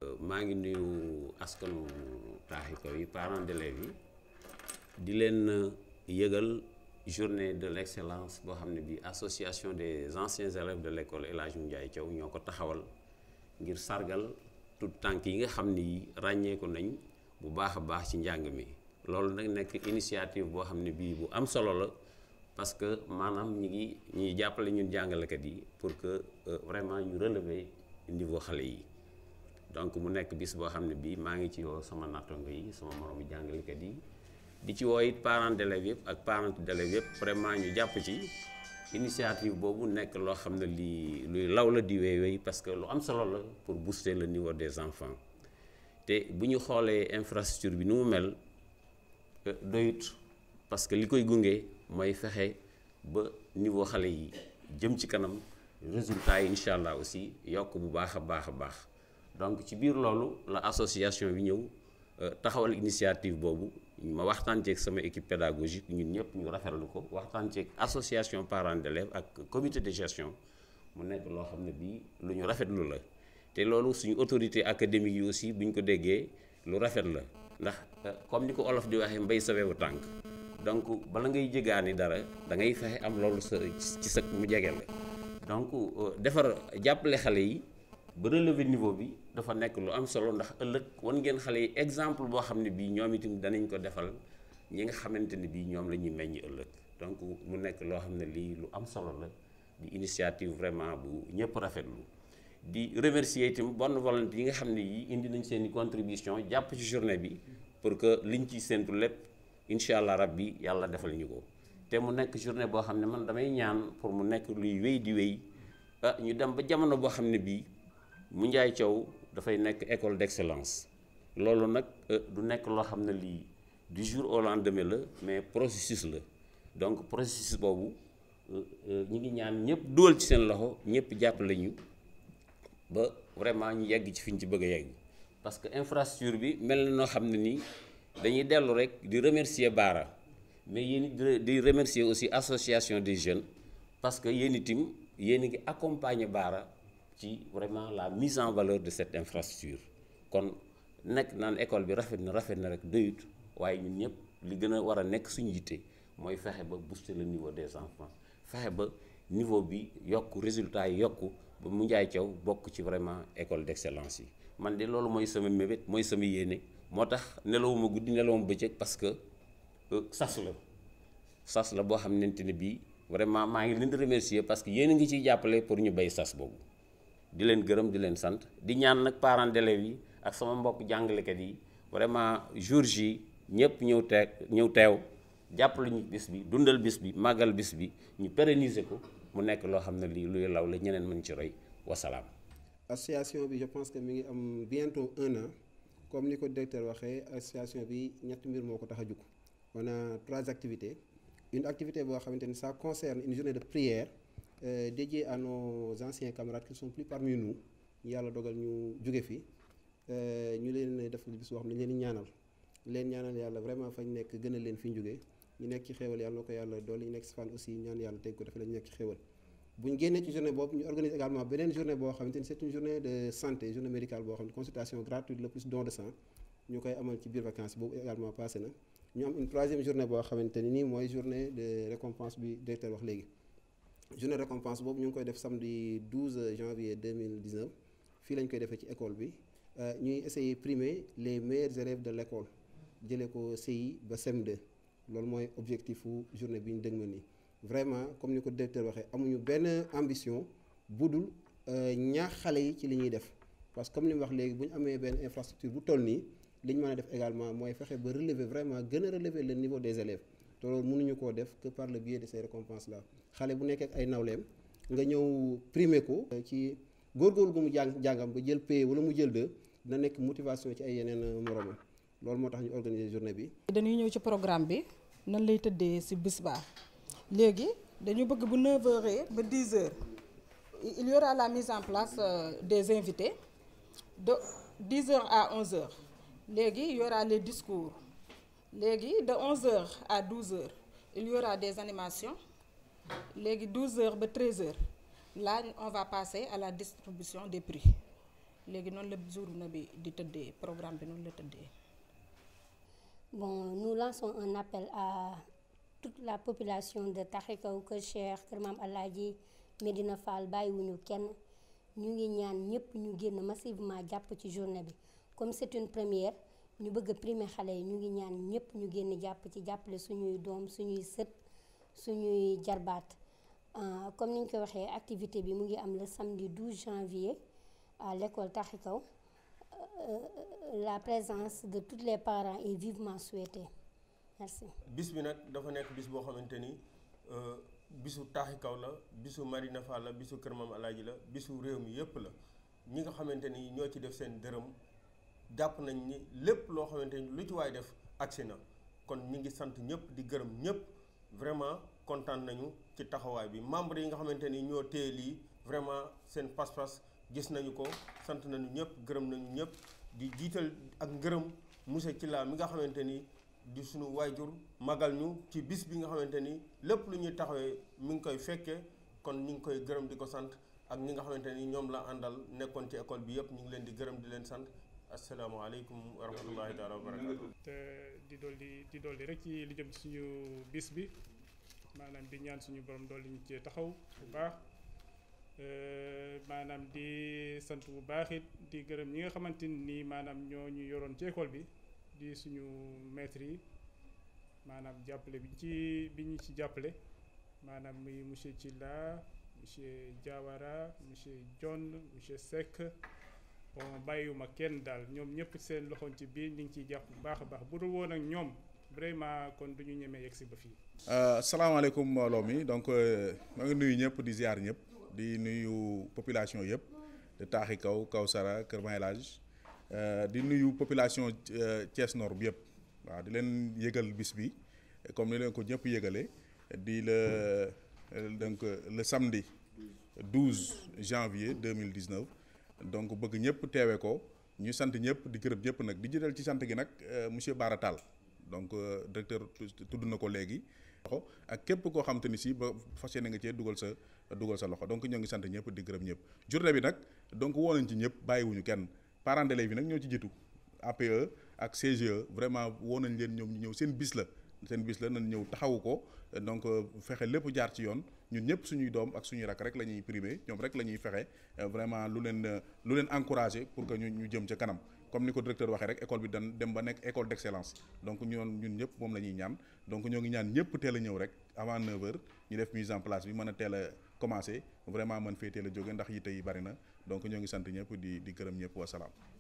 maa ngi nuyu askanu taaxi kaw yi parents d'élèves yi di leen yëgal journée de l'excellence boo xam ne bi association des anciens élèves de l'école El Hadj Ndiaye Thiaw ñoo ko taxawal ngir sargal tout tànk yi nga xam ni ràññeeku nañ bu baax a baax ci njàng mi loolu nag nekk initiative boo xam ne bii bu am solo la parce que maanaam ñi ngi ñuy jàppale ñun jàngalekat yi pour que vraiment ñu relever niveau xale yi donc mu nekk bis boo xam ne bii maa ngi ci woo sama nattango yi sama moroomu jàngalekat yi di ci woo it parents d'élèves yëpp ak parents d'élèves yëpp vraiment ñu jàpp ci initiative boobu nekk loo xam ne lii luy law la di wéy wéy parce que lu am solo la pour booster le niveau des enfants te bu ñu xoolee infrastructure bi ni mu mel doyut parce que li koy gunge mooy fexe ba niveau xale yi jëm ci kanam résultat yi incha allah aussi yokk bu baax a baax a baax donc ci biir loolu la association bi ñëw taxawal initiative boobu ma waxtaan ceeg sama équipe pédagogique ñun ñëpp ñu rafetlu ko waxtaan ceeg association parents d'élèves ak comité de gestion mu nekk loo xam ne bii lu ñu rafetlu la te loolu suñu autorité académique yi aussi bu ñu ko déggee lu rafet la ndax comme ni ko olof di waxee mbay sa wewu tànk donc bala ngay jëgaani dara da ngay fexe am loolu sa ci sa mu jege la donc defar jàppale xale yi ba relever niveau bi dafa nekk lu am solo ndax ëllëg wan ngeen xale yi exemple boo xam ne bii ñoom itam danañ ko defal ñi nga xamante ne bii ñoom la ñuy meññ ëllëg donc mu nekk loo xam ne lii lu am solo la di initiative vraiment bu ñëpp rafetlu di remercier itam bonne volonté yi nga xam ne yi indi nañ seen i contribution jàpp ci journée bi pour que liñ ciy séntu lépp incha allah rabbi yàlla defal ñu ko te mu nekk journée boo xam ne man damay ñaan pour mu nekk luy wéy di wéy ah ñu dem ba jamono boo xam ne bii mu njaay Thiaw dafay nekk école d'excellence loolu nag du nekk loo xam ne lii du jour au lendemain la mais processus la donc processus boobu ñi ngi ñaan ñëpp dugal ci seen loxo ñëpp jàppale ñu ba vraiment ñu yegg ci fi ñu ci bëgg a yegg parce que infrastructure bi mel na noo xam ne nii dañuy dellu rek di remercier Baara mais yéen di remercier aussi association des jeunes parce que yéen itam yéen a ngi accompagner Baara ci vraiment la mise en valeur de cette infrastructure kon nekk naan école bi rafet na rafet na rek doyut waaye ñun ñëpp li gën a war a nekk suñu yitte mooy fexe ba booster le niveau des enfants fexe ba niveau bi yokk résultat yi yokku ba mu njaay caw bokk ci vraiment école d'excellence yi man de loolu mooy sama mébét mooy sama yéene moo tax nelawuma guddi nelawuma bëccëg parce que sas la sas la boo xamante ne bii vraiment maa ngi leen di remercier parce que yéen a ngi ciy jàppale pour ñu bay sas boobu di leen gërëm di leen sant di ñaan nag parents d'élèves yi ak sama mbokk jàngalekat yi vraiment jour ji ñëpp ñëw teeg ñëw teew jàppale ñu bis bi dundal bis bi màggal bis bi ñu pérenniser ko mu nekk loo xam ne lii luy law la ñeneen mën ci roy wasalaam. association bi je pense que mi ngi am bientôt un an comme ni ko directeur waxee association bi ñetti mbir moo ko tax a jug on a trois activités une activité boo xamante ni ça concerne une journée de prière euh, dédiée à nos anciens camarades qui ne sont plus parmi nous yàlla dogal ñu jóge fi ñu leen def bis boo xam ne ñu leen di ñaanal leen ñaanal yàlla vraiment fañ nekk gën a leen fi ñu jógee ñu nekk ci xéewal yàlla na ko yàlla doole ñu nekk si fan aussi ñaan yàlla teg ko dafa la ñu nekk ci xéewal bu ñu génnee ci journée boobu ñu organise également beneen journée boo xamante ni c'est une journée de santé journée médicale boo xam ne consultation gratuite le plus don de sang ñu koy amal ci biir vacances boobu également passé na ñu am une troisième journée boo xamante ni nii mooy journée de récompense bi directeur wax léegi journée de récompense boobu ñu ngi koy def samedi 12 janvier 2019 fii lañ koy defee ci école bi ñuy essayer primer les meilleurs élèves de l'école jëlee ko CI ba CM2 loolu mooy objectif wu journée bi ñu dëgmal nii vraiment comme ni ko directeur waxee amuñu benn ambition budul ñaax xale yi ci li ñuy def parce que comme li mu wax léegi bu ñu amee benn infrastructure bu toll nii li ñu mën a def également mooy fexe ba relever vraiment gën a relever le niveau des élèves te loolu mënuñu koo def que par le biais de ces récompenses là xale bu nekkee ak ay nawleem nga ñëw primer ko ci góorgóorlu gu mu jàng jàngam ba jël P wala mu jël 2 dina nekk motivation ci ay yeneen moromam loolu moo tax ñu organiser journée bi. dañuy ñëw ci programme bi nan lay tëddee ci bis baa léegi dañu bëgg bu 9h ba 10h il y aura la mise en place des invités de 10h à 11h léegi il y aura les discours léegi de 11h à 12h il y aura des animations léegi 12h ba 13h là on va passer à la distribution des prix léegi noonu la journée bi di tëddee programme bi noonu la tëddee. Bon, nous lançons un appel à toute la population de Taxikaw Kër Cheikh Kër Maam Alaaji Medina Fall bàyyiwuñu kenn ñu ngi ñaan ñëpp ñu génn massivement jàpp ci journée bi comme c'est une première ñu bëgg a primer xale yi ñu ngi ñaan ñëpp ñu génn jàpp ci jàppale suñuy doom suñuy sët suñuy jarbaat Euh, comme ni ñu ko waxee activité bi mu ngi am le samedi 12 janvier à l'école Taxikaw Euh, la présence de tous les parents est vivement souhaitée merci. bis bi nag dafa nekk bis boo xamante ni euh, bisu Taxikaw la bisu Marina Fall la bisu Kër Maam Alaaji la bisu réew mi yépp la ñi nga xamante ni ñoo ci def seen dërëm jàpp nañ ni lépp loo xamante ni lu ci waay def agsi na kon ñi ngi sant ñëpp di gërëm ñëpp vraiment kontaan nañu ci taxawaay bi membre yi nga xamante ni ñoo téye lii vraiment seen pas-pas gis nañu ko sant nañu ñëpp gërëm nañu ñëpp di jiital ak ngërëm monsieur Thilla mi nga xamante ni di suñu waajur magal ñu ci bis bi nga xamante ni lépp lu ñuy taxawee mi ngi koy fekkee kon ñu ngi koy gërëm di ko sant ak ñi nga xamante ni ñoom la àndal nekkoon ci école bi yëpp ñu ngi leen di gërëm di leen sant asalaamaaleykum wa rahmatullahi taala wa barakatu te di dolli di dolli rek ci li jëm ci suñu bis bi maanaam di ñaan suñu borom dolli ñu cee taxaw bu baax Euh, maanaam di sant bu baax it di gërëm ñi nga xamante ni maanaam ñoo ñu yoroon ci école bi di suñu maîtres yi maanaam jàppale bi ci bi ñu ci jàppale maanaam muy monsieur Thilla monsieur Diawara monsieur John monsieur Seck bon bàyyiwuma kenn daal ñoom ñëpp seen loxoon ci biir ñu ngi ciy jàpp bu baax a baax bu dul woon ak ñoom vraiment kon du ñu ñemee yegg si ba fii. salaamaaleykum mbooloo mi donc maa ngi nuyu ñëpp di ziar ñëpp. di nuyu population yëpp de Taxikaw Kawsara Kër Maam El Hadj di nuyu population Thiès Nord bi yëpp waaw di leen yëgal bis bi comme ni leen ko ñëpp yëgalee di le donc le samedi 12 janvier 2019 donc bëgg ñëpp teewe ko ñu sant ñëpp di gërëm ñëpp nag di jëtal ci sant gi nag monsieur Bara Tall donc directeur tudd na ko léegi ak képp koo xam te ni si ba fas yéene nga cee dugal sa dugal sa loxo donc ñoo ngi sant ñëpp di gërëm ñëpp journée bi nag donc woo nañ ci ñëpp bàyyiwuñu kenn parents d'élèves yi nag ñoo ci jiitu APE ak CGE vraiment woo nañ leen ñoom ñu ñëw seen bis la seen bis la nañ ñëw taxawu ko donc fexe lépp jaar ci yoon ñun ñëpp suñuy doom ak suñuy rak rek la ñuy primé ñoom rek la ñuy fexe vraiment lu leen lu leen encouragé pour que ñu ñu jëm ca kanam comme ni ko directeur waxee rek école bi dan dem ba nekk école d'excellence donc ñoon ñun ñëpp moom la ñuy ñaan donc ñoo ngi ñaan ñëpp teel a ñëw rek avant 9h ñu def mise en place bi mën a teel a commencé vraiment mën fee teel a jóge ndax yitte yi bari na donc ñoo ngi sant ñëpp di di gërëm ñëpp wasalaam